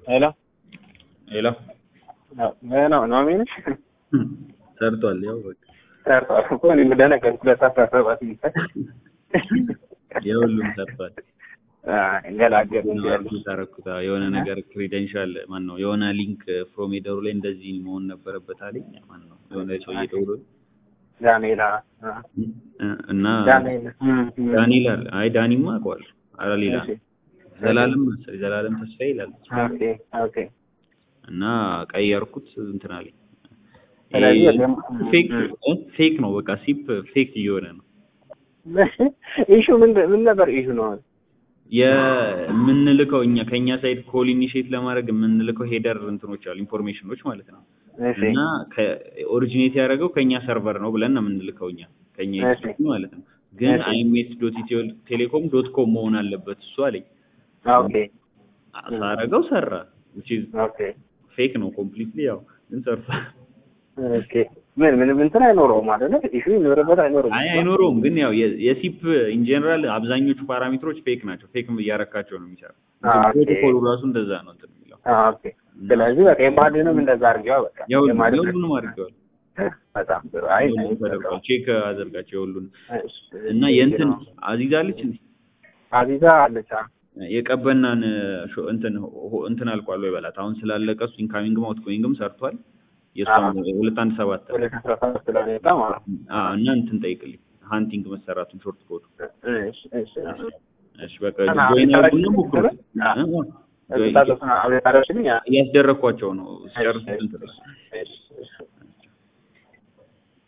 ሄሎ ሄሎ ነው ኖሚ ነሽ? ሰርቷል። ያው በቃ ሰርቷል እኮ እኔ ደነገርኩ። ሁለት አስራ ሰባት ይባል የሁሉም ሰርቷል። ገላገል አርኩት አረኩት የሆነ ነገር ክሬደንሻል ማን ነው የሆነ ሊንክ ፍሮም ሄደሩ ላይ እንደዚህ መሆን ነበረበት አለኝ። ማን ነው የሆነ ሰውዬ ደውሎ ዳንኤላ እና ዳንኤል ዳንኤል አለ። አይ ዳኒማ አውቀዋለሁ። ኧረ ሌላ እሺ። ዘላለም መሰለኝ ዘላለም ተስፋዬ ይላል ኦኬ ኦኬ እና ቀየርኩት እንትን አለኝ። ስለዚህ ይሄ ወደ- ፌክ እ- ፌክ ነው በቃ ሲፕ ፌክ እየሆነ ነው። ኢሹ ምን ምን ነበር ኢሹ ነው? የምንልከው እኛ ከኛ ሳይድ ኮል ኢኒሼት ለማድረግ የምንልከው ሄደር እንትኖች አሉ ኢንፎርሜሽኖች ማለት ነው። እሺ እና ኦሪጂኔት ያደረገው ከኛ ሰርቨር ነው ብለን ነው የምንልከው እኛ ከኛ እሺ። ኢትዮጵያ ማለት ነው። ግን እሺ። አይኤምኤስ ዶት ኢትዮ ቴሌኮም ዶት ኮም መሆን አለበት እሱ አለኝ። ኦኬ ሳረገው ሰራ which is ኦኬ ፌክ ነው ኮምፕሊትሊ ያው ግን ሰርቷል። ኦኬ ምን ምንም እንትን አይኖረውም አይደለ? ኢሹ ይኖርበት አይኖርም። አይ አይኖረውም ግን ያው የ- የሲፕ ኢን ጀነራል አብዛኞቹ ፓራሜትሮች ፌክ ናቸው። ፌክ እያረካቸው ነው የሚሰራው። አ፣ ኦኬ። ፕሮቶኮሉ ራሱ እንደዛ ነው እንትን የሚለው አ፣ ኦኬ ስለዚህ በቃ የማድንም እንደዛ አድርጌዋ በቃ ያው የማድን የሁሉንም አድርገዋል። በጣም ጥሩ። አይ ሁሉንም ተደርጓል። ቼክ አደርጋቸው የሁሉንም እሺ፣ እና እሺ፣ የእንትን ነው። አዚዛ አለች እንዴ አዚዛ አለች። አ፣ የቀበናን ሾ- እንትን ሆ- እንትን አልቋል ወይ በላት። አሁን ስላለቀ እሱ ኢንካሚንግም አውትጎይንግም ሰርቷል። የእሷም ሁለት አንድ ሰባት ወደ አስራ ሰባት ስለሆነ ማለት ነው። አዎ እና እንትን ጠይቅልኝ ሃንቲንግ መሰራቱን ሾርት ኮድ እሺ፣ እሺ፣ እሺ። እሺ በቃ እና ጆይን አቤት ያርጉና አደረግሽኝ? ሞክሩ። አዎ። እ? እሱ ታደርሱና አቤት አደረግሽልኝ? አ፣ እያስደረግኳቸው ነው ሲጨርሱ እሺ፣ እንትን እሺ፣ እሺ፣ እሺ።